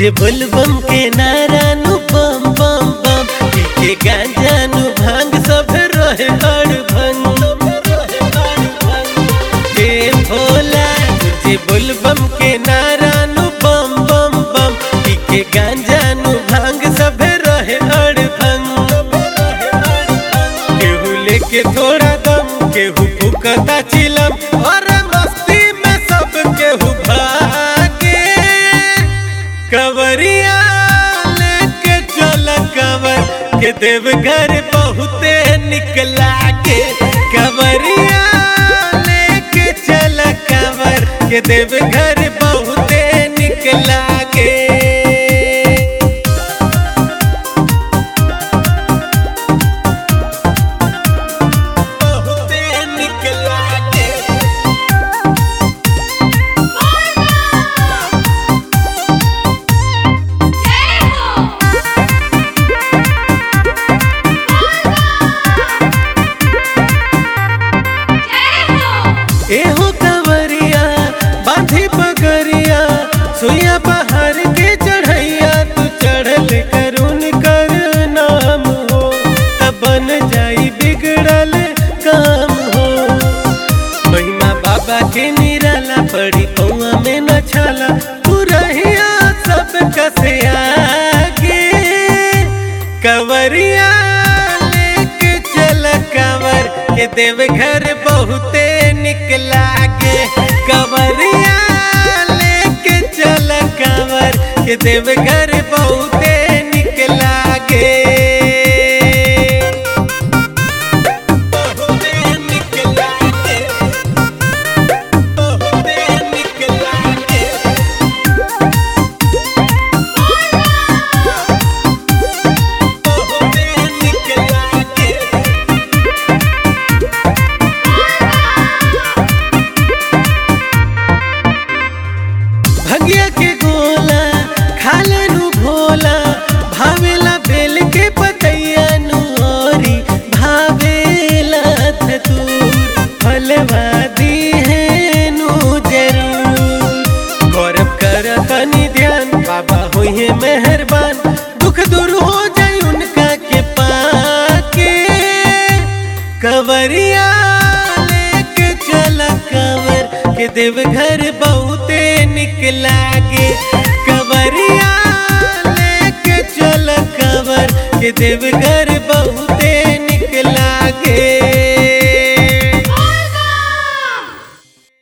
गुंजे बोलबम के नारा नु बम बम बम पी के गांजा नु भांग सब रहे हड़ भंग हे भोला गुंजे बोलबम के नारा नु बम बम बम पी के गांजा नु भांग सब रहे हड़ भंग केहू लेके थोड़ा दम केहू फुकता चिलम और मस्ती में सब केहू भागे कवरिया लेके चल कवर के देवघर बहुते निकला के कवरिया लेके चल कवर के देवघर बहुते निकला के बहुते निकला के एहो कंवरिया बांधी पगरिया सुइया पहाड़ के चढ़ैया तू चढ़ल करुण कर नाम हो तब बन जाई बिगड़ल काम हो महिमा बाबा के निराला पड़ी पौआ में न छाला तू रहिया सब कसे आगे कंवरिया लेके चल कंवर के देवघर बहुते निकला गे कंवरिया लेके चल कंवर के देवघर बहुते निकला गे बहुते निकला गे बहुते निकला गे बहुते निकला गे भंगिया के गोला खाले नु भोला भावेला बेल के पतैया नु औरी भावेला धतूर फलवादी है नु जरूर गौरव कर तनी ध्यान बाबा होइए मेहरबान दुख दूर हो जाए उनका के पाके कवरिया लेके चल कवर के देवघर बहुते निकला गे कवरिया लेके चल कवर के देवघर बहुते निकला गे